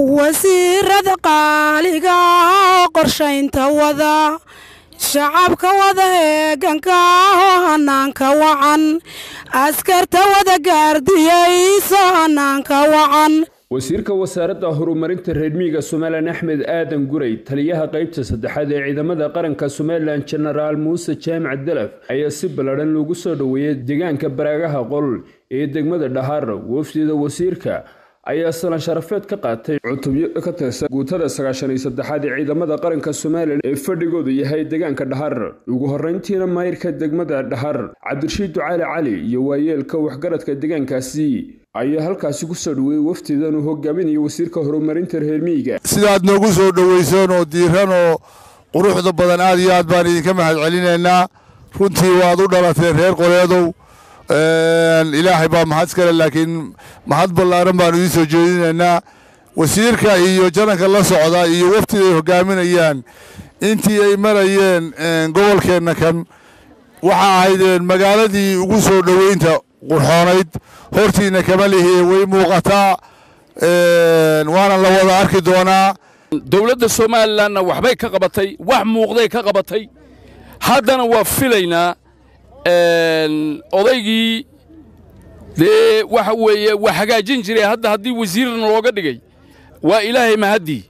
wasiirada qaaliga ahoo qorshaynta wada shacabka wada heeganka ahoo hanaanka wacan askarta wada gaardiyayso hanaanka wacan wasiirka wasaaradda horumarinta reermiyiga somalilan axmed aadan guray taliyaha qaybta saddexaad ee ciidamada qaranka somalilan jenaraal muuse jaamac dalaf ayaa si ballaadhan loogu soo dhoweeyey deegaanka baraagaha qol ee degmada dhahaar wafdida wasiirka ayaa salan sharafeed ka qaatay cutubyo ka tirsan guutada sagaashan iyo saddexaad ee ciidamada qaranka somalilan ee fadhigoodu yahay deegaanka dhahar ugu horreyntiina maayirka degmada dhahar cabdirashiid ducaali cali iyo waayeelka waxgaradka deegaankaasi ayaa halkaasi ku soo dhoweeyey wafdidan uu hogaaminaya wasiirka horumarinta reermiyiga sidaad noogu soo dhoweyseen oo diiran oo quruxda badan aad iyo aad baan idinka mahad celinaynaa runtii waad u dhalateen reer qoleedow ilaahay baa mahad iskale laakiin mahad ballaaran baanu idiin soo jeedinaynaa wasiirka iyo jananka la socda iyo waftiga ay hogaaminayaan intii ay marayeen gobolkeenna kan waxa ahaydeen magaaladii ugu soo dhoweynta qurxoonayd hortiina kama lihi way muuqataa waana la wada arki doonaa dowladda somalilanna waxbay ka qabatay wax muuqday ka qabatay haddana waa filaynaa odaygii dee waxa weeye waa hagaajin jiray hadda haddii wasiirna looga dhigay waa ilaahay mahaddii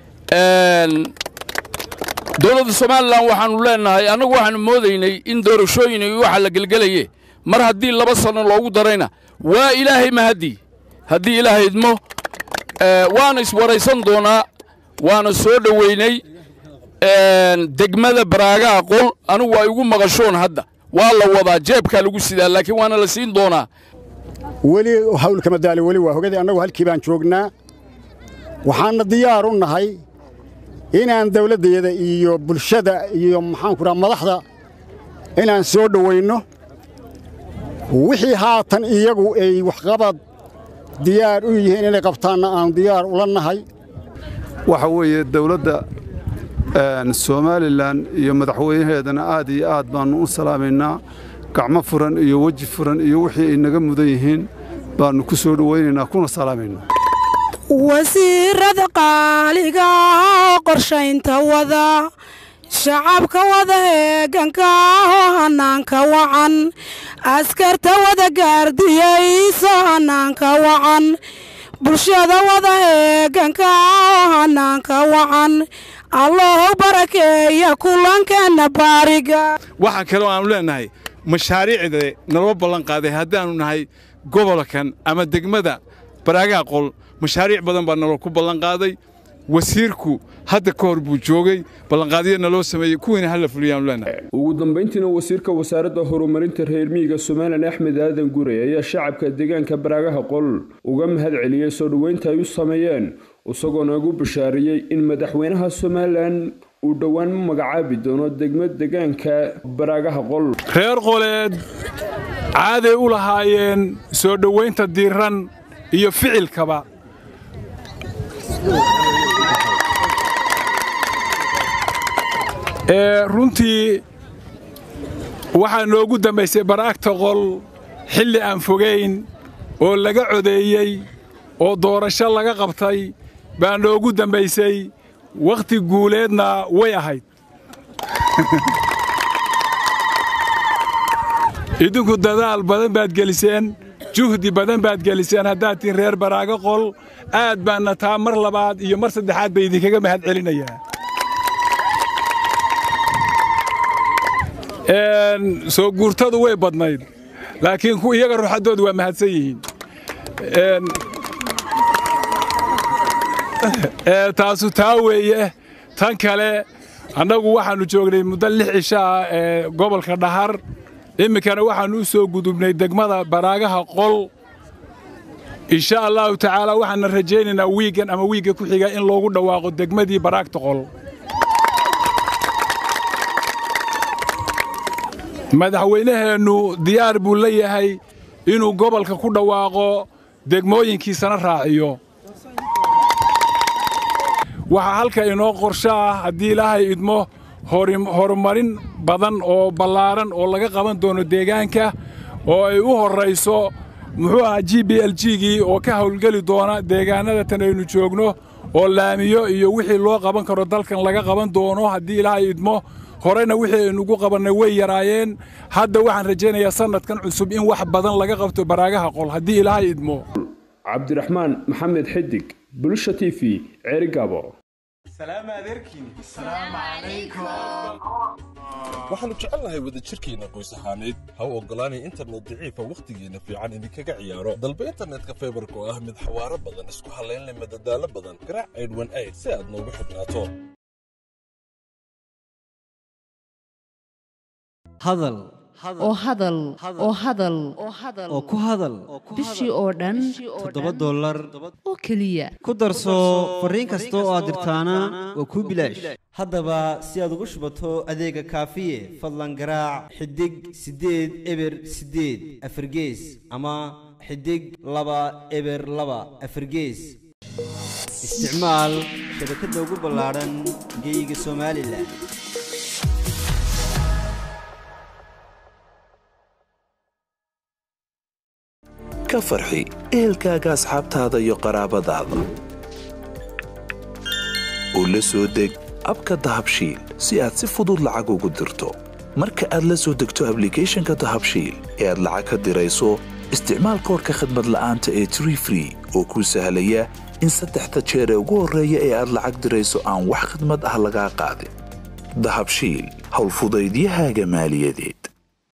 dowladda somalilan waxaannu leennahay annagu waxaannu moodaynay in doorashooyin iyo waxa la gelgelaye mar haddii laba sanno loogu darayna waa ilaahay mahaddii haddii ilaahay idmo waana iswaraysan doonaa waana soo dhoweynay degmada baraagaha qol anigu waa igu maqashoon hadda waa la wadaa jeebkaa lagu sidaa laakiin waana la siin doonaa weli hawl kama daali weli waa hogadii annagu halkii baan joognaa waxaanna diyaar u nahay inaan dawladdeeda iyo bulshada iyo maxaanku dhaha madaxda inaan soo dhoweynno wixii haatan iyagu ay waxqabad diyaar u yihiin inay qabtaanna aan diyaar ula nahay waxa weeye dawladda somalilan iyo madaxweynaheedana aad iyo aad baannu u salaamaynaa gacmo furan iyo weji furan iyo wixii ay naga mudan yihiin baannu ku soo dhowaynaynaa kuna salaamaynaa wasiirada qaaliga ahoo qorshaynta wada shacabka wada heeganka ahoo hanaanka wacan askarta wada gaardiyayso hanaanka wacan bulshada wada heeganka ahoo hanaanka wacan allahu barakeeya kulankeenna baariga waxaa kaloo aanu leennahay mashaariicda naloo ballan qaaday haddaannu nahay gobolkan ama degmada baraagaha qol mashaariic badan baa naloo ku ballanqaaday wasiirku hadda ka hor buu joogay ballanqaadyo naloo sameeyey kuwiina hala fuliyaanu leenahay ugu dambayntiina wasiirka wasaaradda horumarinta reermiyiga somalilan axmed aadan guray ayaa shacabka deegaanka baraagaha qol uga mahad celiyey soo dhoweynta ay u sameeyeen isagoona ugu bashaariyey in madaxweynaha somalilan uu dhowaan magacaabi doono degmo deegaanka baraagaha qol reer qoleed caaday u lahaayeen soo dhowaynta diiran iyo ficilkaba runtii waxaa noogu dambaysay baraagta qol xilli aan fogayn oo laga codeeyey oo doorasho laga qabtay baa noogu dambaysay wakhti guuleedna way ahayd idinku dadaal badan baad geliseen juhdi badan baad geliseen haddaad tihin reer baraago qol aad baanna taa mar labaad iyo mar saddexaad bay idinkaga mahad celinayaa soo guurtadu way badnayd laakiin iyaga ruuxaddoodu waa mahadsan yihiin taasu taa weeye tan kale annagu waxaannu joognay muddo lix cisho ah ee gobolka dhahar iminkana waxaannu u soo gudubnay degmada baraagaha qol insha allaahu tacaala waxaanna rajaynaynaa wiiggan ama wiigga ku xiga in loogu dhawaaqo degmadii baraagta qol madaxweynaheennu diyaar buu la yahay inuu gobolka ku dhawaaqo degmooyinkiisana raaciyo waxaa halka inoo qorsho ah haddii ilaahay idmo horumarin badan oo ballaaran oo laga qaban doono deegaanka oo ay u horrayso muxuu ahaa g b l g-gii oo ka hawlgeli doona deegaannada tan aynu joogno oo laamiyo iyo wixii loo qaban karo dalkan laga qaban doono haddii ilaahay idmo horena wixii aynugu qabannay way yaraayeen hadda waxaan rajaynayaa sannadkan cusub in wax badan laga qabto baraagaha qol haddii ilaahay idmo cabdiraxmaan maxamed xidig bulsha t v ceerigaabo waxaannu jecelnahay wadajirkeenna qoys ahaaneed ha u oggolaanay internet daciifa wakhtigeenna fiican idinkaga ciyaaro dalba internetka faybarka oo ah mid xawaaro badan isku hallaynleh madadaalo badan garaac aydhwan ayd si aad noogu xidhnaato hadal oo hadal oo hadal oo ku hadal bishii oo dhan toddoba dollar oo keliya ku darso fariin kasta oo aad dirtaana waa kuu bilaash haddaba si aad ugu shubato adeega kaafiye fadlan garaac xidig siddeed eber siddeed afargees ama xidig laba eber laba afargees isticmaal shabakadda ugu ballaadhan geyga somalilan ka farxi ehelkaaga asxaabtaada iyo qaraabadaada u la soo deg abka dahabshiil si aad si fudud lacag ugu dirto marka aad la soo degto ablicathonka dahabshiil ee aad lacag ka dirayso isticmaal koorka khadmad la'aanta ee tree free oo kuu sahlaya in saddexda jeer ee ugu horreeya ee aad lacag dirayso aan wax khidmad ah lagaa qaadin dahabshiil howlfudaydiyahaaga maaliyadeed